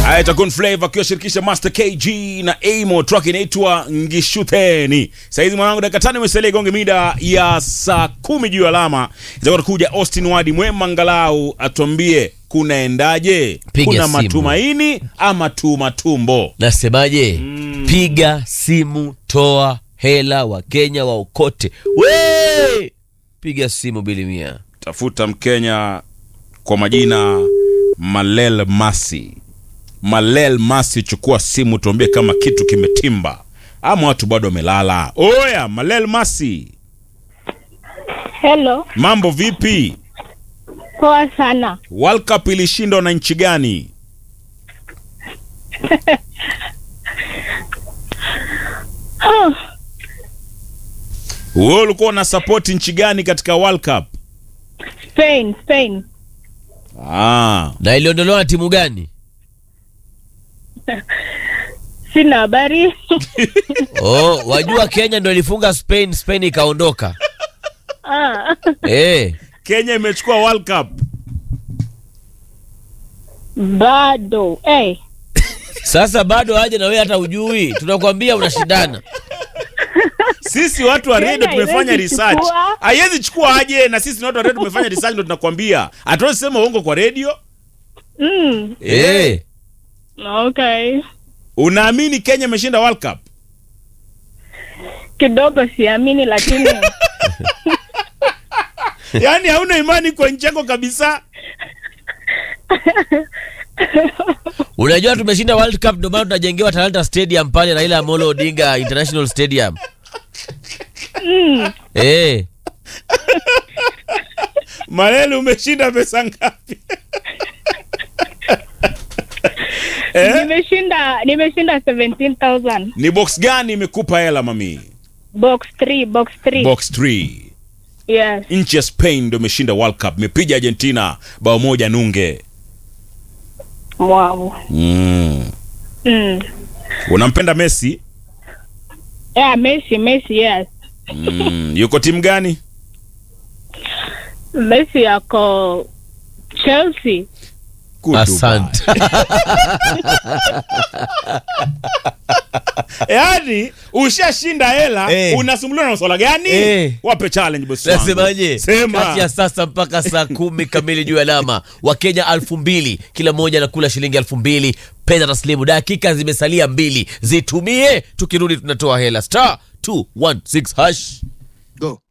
Haya, Takun Flavor akiwashirikisha Master KG na Amo, track inaitwa Ngishuteni. Saizi mwanangu, dakika tano imesalia igonge mida ya saa kumi juu ya alama. Itakuwa kuja Austin Wadi mwema, angalau atuambie kunaendaje, Piga kuna simu. matumaini ama tu matumbo? Nasemaje? Piga simu, toa hela, Wakenya waokote. We piga simu bilimia. Tafuta Mkenya kwa majina Malel Masi. Malel Masi, chukua simu tuambie kama kitu kimetimba ama watu bado wamelala. Oya, Malel Masi, Hello, mambo vipi? poa sana. World Cup ilishindwa na nchi gani? Oh, Wewe ulikuwa una support nchi gani katika World Cup? Spain, Spain. Ah, Na iliondolewa na timu gani? Sina habari. Oh, wajua Kenya ndo ilifunga Spain, Spain ikaondoka. ah, Eh, Kenya imechukua World Cup. bado. Hey, sasa bado aje na wewe hata ujui. Tunakwambia unashindana. Sisi watu wa Kenya radio tumefanya haiwezi research. chukua. Haiwezi chukua aje na sisi ni watu wa radio tumefanya research ndo tunakwambia. Hatuwezi sema uongo kwa radio. mm, Eh. okay. Unaamini Kenya imeshinda World Cup? Kidogo siamini lakini Yaani hauna imani kwa nchi yako kabisa? Unajua tumeshinda World Cup ndio maana tunajengewa Talanta Stadium pale Raila Amolo Odinga International Stadium. mm, Eh. Malele umeshinda pesa ngapi? eh? nimeshinda nimeshinda 17000 Ni box gani imekupa hela mami? box 3 box 3 Box 3. yes Nchi ya Spain ndio imeshinda World Cup, imepiga Argentina bao moja nunge. wow Mm. mm. Unampenda Messi? yeah Messi Messi yes Mm. Yuko timu gani? Messi yako Chelsea Goodbye. Asante. Yaani ushashinda hela Eh. unasumbuliwa na masuala gani? Eh. Wape challenge boss wangu. Nasemaje? Sema. Kati ya sasa mpaka saa kumi kamili juu ya alama, Wakenya alfu mbili kila mmoja anakula shilingi elfu mbili pesa taslimu. Dakika zimesalia mbili, zitumie. Tukirudi tunatoa hela star 216 hash Go.